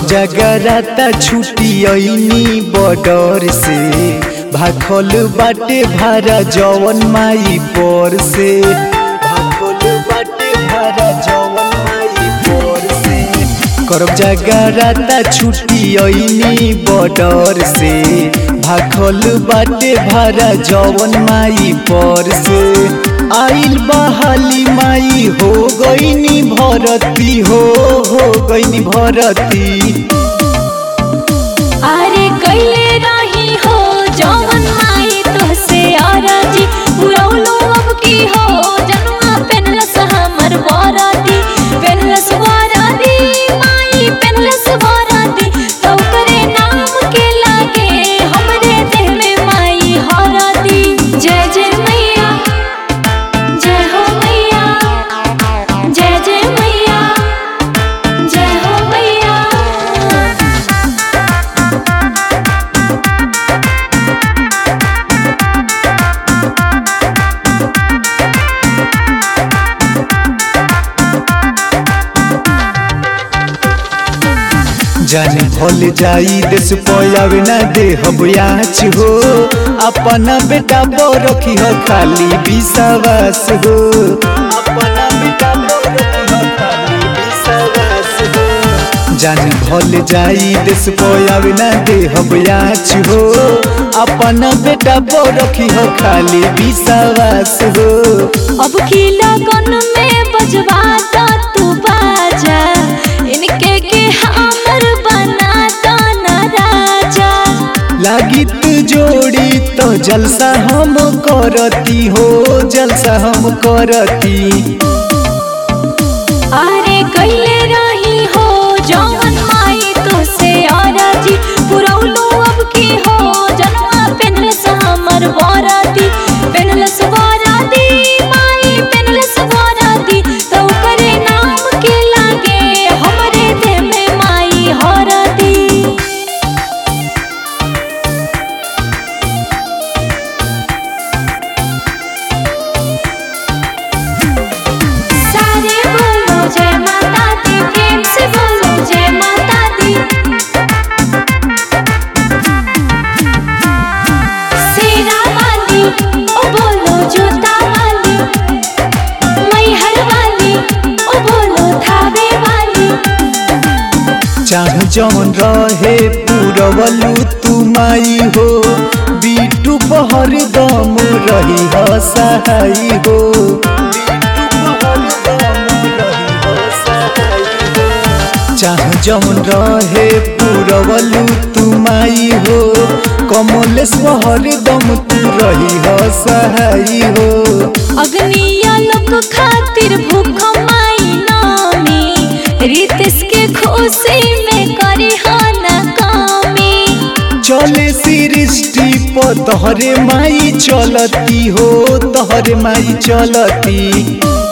करब जगराता छुट्टी ऐनी बॉर्डर से भाखल बाटे भारा जवन माई पर से भाखल बाटे भारा जवन माई पर से करब जगराता छुट्टी ऐनी बॉर्डर से भाखल बाटे भारा जवन माई पर से आइल बहाली माई हो गईनी भरती हो हो गईनी भरती अरे कैले रही हो जवन माई तोहसे अरजी पुरौलो अब की हो जनुआ पेनलस हमर बरदी पेनलस बरदी माई पेनलस बरदी तो करे नाम के लागे हमरे देह में माई हरदी जय जय मैया जय हो मैया जय जय मैया जय हो मैया जाने भल जाई देश पयावे ना दे हबयाच हो अपना बेटा पर रखी हो खाली विश्वास हो अपना बेटा पर रखी हो खाली विश्वास हो जाने भल जाई देश पयावे ना दे हबयाच हो अपना बेटा पर रखी हो खाली विश्वास हो अब की लगन में बजवा दा तू बाजा इनके के हमर बना दो न राजा लागी तू जोड़ी तो जलसा हम करती हो जलसा हम करती अरे कैले रही हो जवन माई तो से अरजी पुरौलो अब की हो जनवा पेनलस हमर बरदी पेनलस बरदी माई पेनलस बरदी तो करे नाम के लागे हमरे देह में माई हरदी सारे बोलो जय माता दी प्रेम से बोलो जय माता दी सेरा वाली ओ बोलो जोता वाली मैहर वाली ओ बोलो थावे वाली चाह जौन रहे पूरवलू तू माई हो बीटू पहर दम रही हो सहाई हो चाह जौन रहे पूरवलू तू माई हो कमलेश पहर दम तू रही हो सहाई हो अग्निया लोक खातिर भूख माई नामी रितेश के खुशी में करी हो न कामी चले सृष्टि पर तहरे माई चलती हो तहरे माई चलती